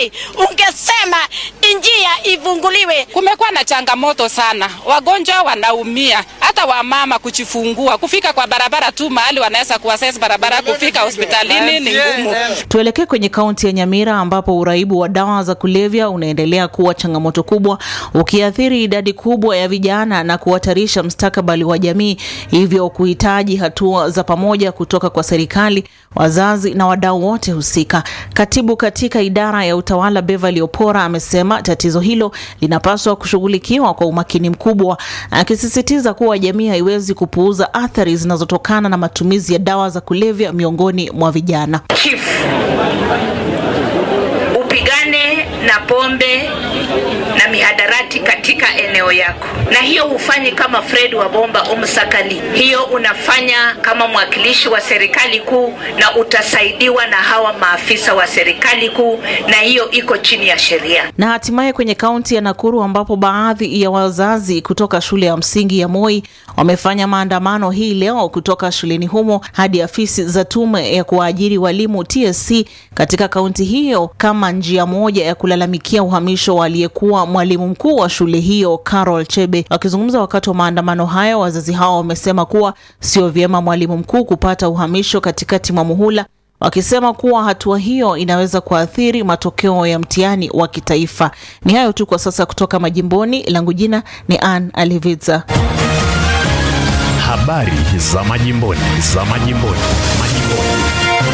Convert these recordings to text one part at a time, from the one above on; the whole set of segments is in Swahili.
Moi, ungesema njia ifunguliwe. Kumekuwa na changamoto sana, wagonjwa wanaumia, hata wamama kujifungua, kufika kwa barabara tu mahali wanaweza kuaccess barabara, kufika hospitalini ni ngumu. Tuelekee kwenye kaunti ya Nyamira ambapo uraibu wa dawa za kulevya unaendelea kuwa changamoto kubwa, ukiathiri idadi kubwa ya vijana na kuhatarisha mustakabali wa jamii, hivyo kuhitaji hatua za pamoja kutoka kwa serikali, wazazi na wadau wote husika. Katibu katika idara ya utawala Beverly Opora amesema tatizo hilo linapaswa kushughulikiwa kwa umakini mkubwa, akisisitiza kuwa jamii haiwezi kupuuza athari zinazotokana na matumizi ya dawa za kulevya miongoni mwa vijana. Chief, upigane na pombe na mihadarati katika eneo yako, na hiyo hufanyi kama Fred wa Bomba Umsakali, hiyo unafanya kama mwakilishi wa serikali kuu, na utasaidiwa na hawa maafisa wa serikali kuu, na hiyo iko chini ya sheria. Na hatimaye kwenye kaunti ya Nakuru ambapo baadhi ya wazazi kutoka shule ya msingi ya Moi wamefanya maandamano hii leo kutoka shuleni humo hadi afisi za tume ya kuwaajiri walimu TSC katika kaunti hiyo kama njia moja ya kulalamikia uhamisho wa aliyekuwa mwalimu mkuu wa shule hiyo Carol Chebe. Wakizungumza wakati wa maandamano hayo, wazazi hao wamesema kuwa sio vyema mwalimu mkuu kupata uhamisho katikati mwa muhula wakisema kuwa hatua hiyo inaweza kuathiri matokeo ya mtihani wa kitaifa. Ni hayo tu kwa sasa kutoka majimboni. Langu jina ni Ann Aliviza. Habari za majimboni, za majimboni, majimboni.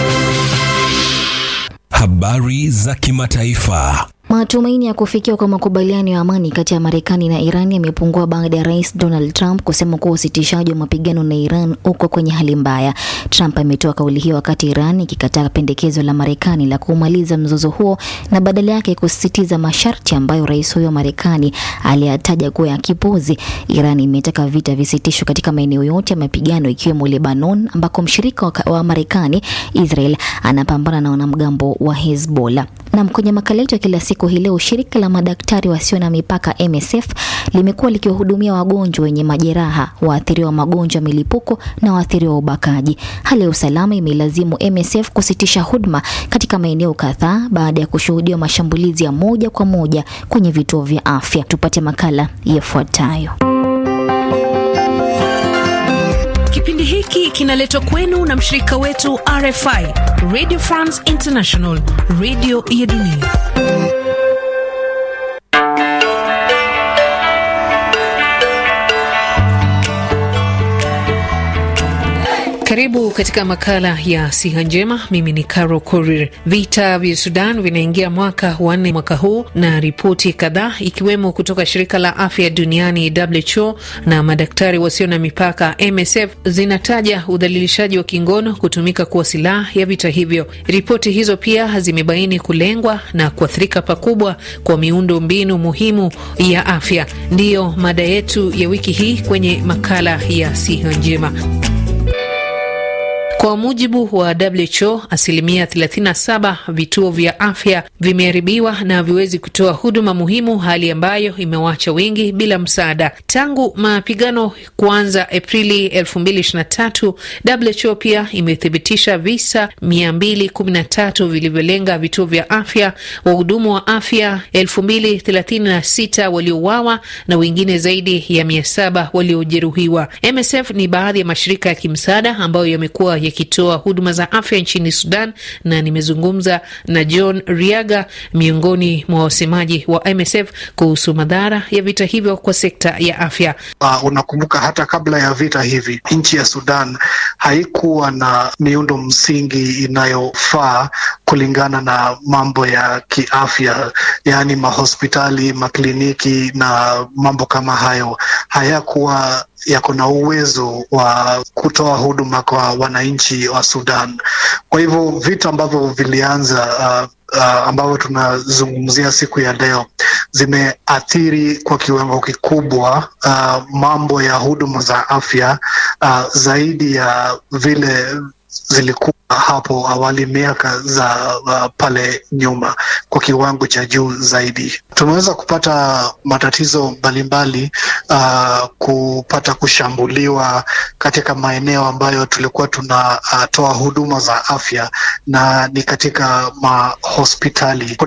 Habari za kimataifa. Matumaini ya kufikiwa kwa makubaliano ya amani kati ya Marekani na Iran yamepungua baada ya Rais Donald Trump kusema kuwa usitishaji wa mapigano na Iran uko kwenye hali mbaya. Trump ametoa kauli hiyo wakati Iran ikikataa pendekezo la Marekani la kumaliza mzozo huo na badala yake kusisitiza masharti ambayo rais huyo wa Marekani aliyataja kuwa ya kipuzi. Iran imetaka vita visitishwe katika maeneo yote ya mapigano ikiwemo Lebanon ambako mshirika wa, wa Marekani Israel anapambana na wanamgambo wa Hezbollah. Na kwenye makala yetu ya kila siku hii leo, shirika la madaktari wasio na mipaka MSF limekuwa likiwahudumia wagonjwa wenye majeraha, waathiriwa magonjwa milipuko na waathiriwa ubakaji. Hali ya usalama imelazimu MSF kusitisha huduma katika maeneo kadhaa baada ya kushuhudiwa mashambulizi ya moja kwa moja kwenye vituo vya afya. Tupate makala yafuatayo. Kipindi hiki kinaletwa kwenu na mshirika wetu RFI, Radio France International, radio ya dunia. Karibu katika makala ya siha njema. Mimi ni Caro Korir. Vita vya Sudan vinaingia mwaka wa nne mwaka huu, na ripoti kadhaa ikiwemo kutoka shirika la afya duniani WHO na madaktari wasio na mipaka MSF zinataja udhalilishaji wa kingono kutumika kuwa silaha ya vita hivyo. Ripoti hizo pia zimebaini kulengwa na kuathirika pakubwa kwa miundo mbinu muhimu ya afya. Ndiyo mada yetu ya wiki hii kwenye makala ya siha njema. Kwa mujibu wa WHO, asilimia 37 vituo vya afya vimeharibiwa na haviwezi kutoa huduma muhimu, hali ambayo imewacha wengi bila msaada. Tangu mapigano kuanza Aprili 2023, WHO pia imethibitisha visa 213 vilivyolenga vituo vya afya, wahudumu wa afya 2036 waliouawa na wengine zaidi ya 700 waliojeruhiwa. MSF ni baadhi ya mashirika ya kimsaada ambayo yamekuwa yakitoa huduma za afya nchini Sudan, na nimezungumza na John Riaga, miongoni mwa wasemaji wa MSF kuhusu madhara ya vita hivyo kwa sekta ya afya. Uh, unakumbuka hata kabla ya vita hivi nchi ya Sudan haikuwa na miundo msingi inayofaa kulingana na mambo ya kiafya, yaani mahospitali, makliniki na mambo kama hayo hayakuwa yako na uwezo wa kutoa huduma kwa wananchi wa Sudan. Kwa hivyo vitu ambavyo vilianza uh, uh, ambavyo tunazungumzia siku ya leo zimeathiri kwa kiwango kikubwa uh, mambo ya huduma za afya uh, zaidi ya vile zilikuwa hapo awali miaka za uh, pale nyuma kwa kiwango cha juu zaidi. Tumeweza kupata matatizo mbalimbali uh, kupata kushambuliwa katika maeneo ambayo tulikuwa tunatoa uh, huduma za afya na ni katika mahospitali.